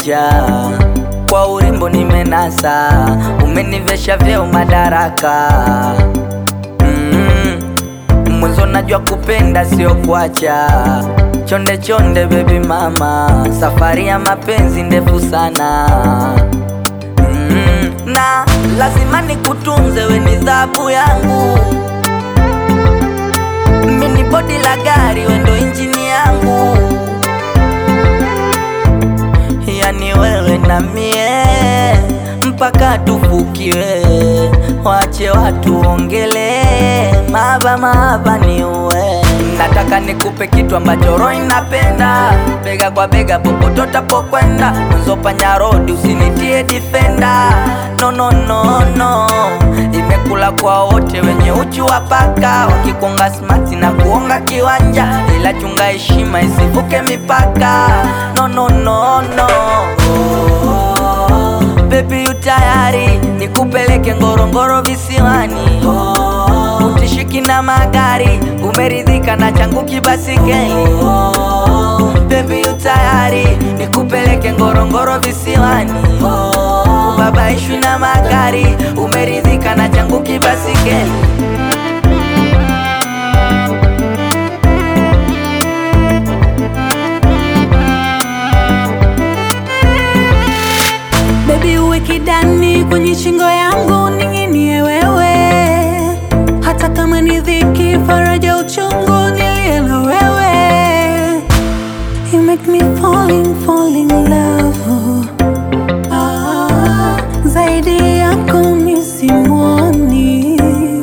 kuacha kwa urembo nimenasa, umenivesha vyeo madaraka mm. Mwanzo najua kupenda sio kuacha, chonde chonde baby mama, safari ya mapenzi ndefu sana mm. Na lazima nikutunze, we ni dhahabu yangu, mini bodi la gari, we ndo injini yangu yani wewe na mie mpaka tufukiwe, wache watu ongele mahaba mahaba ni uwe. Nataka nikupe kitu ambacho roho inapenda, bega kwa bega popote utapokwenda, mzopanya rodi usinitie defender. No, no, no, no, imekula kwa wote wenye uchu wa paka, wakikonga smart na kuonga kiwanja, ila chunga heshima isivuke mipaka. No, no, no, no. Baby yu tayari nikupeleke Ngorongoro visiwani, utishiki na magari, umeridhika na changu kibasikeli. Baby yu tayari nikupeleke Ngorongoro visiwani, ubabaishwi na magari, umeridhika na changu kibasikeli. Baby uwe kidani kwenye shingo yangu ning'inie wewe, hata kama ni dhiki, faraja, uchungu, nilie na wewe. You make me falling, falling in love. Ah, zaidi yako mi simwoni,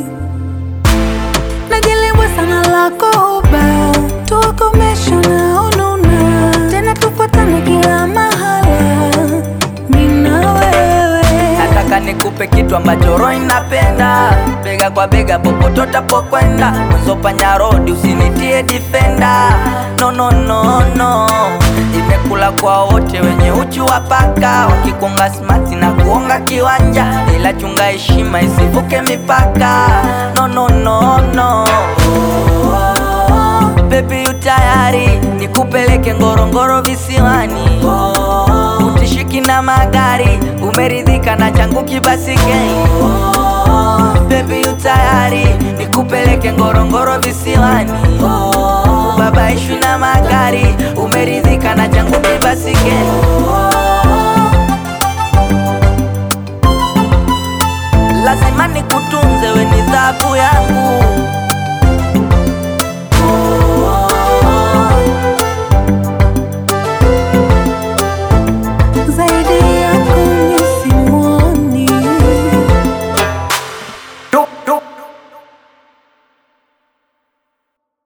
najilibwa sana lako uba, tuwakomesha na ununa, tena tufuatane kila mahala, mi na wewe. Nataka nikupe kitu ambacho roho inapenda, bega kwa bega popote utapokwenda, mzopanya rodi usinitie defender. No, no, no, no, imekula kwa wote wenye uchu wa paka, wakikonga smart na kuonga kiwanja, ila chunga heshima isivuke mipaka. No, no, no, no. Baby yu tayari nikupeleke Ngorongoro visiwani, utishiki na magari, umeridhika na changu kibasikeli. Baby yu tayari nikupeleke Ngorongoro visiwani, ubabaishwi na magari, umeridhika na changu kibasikeli.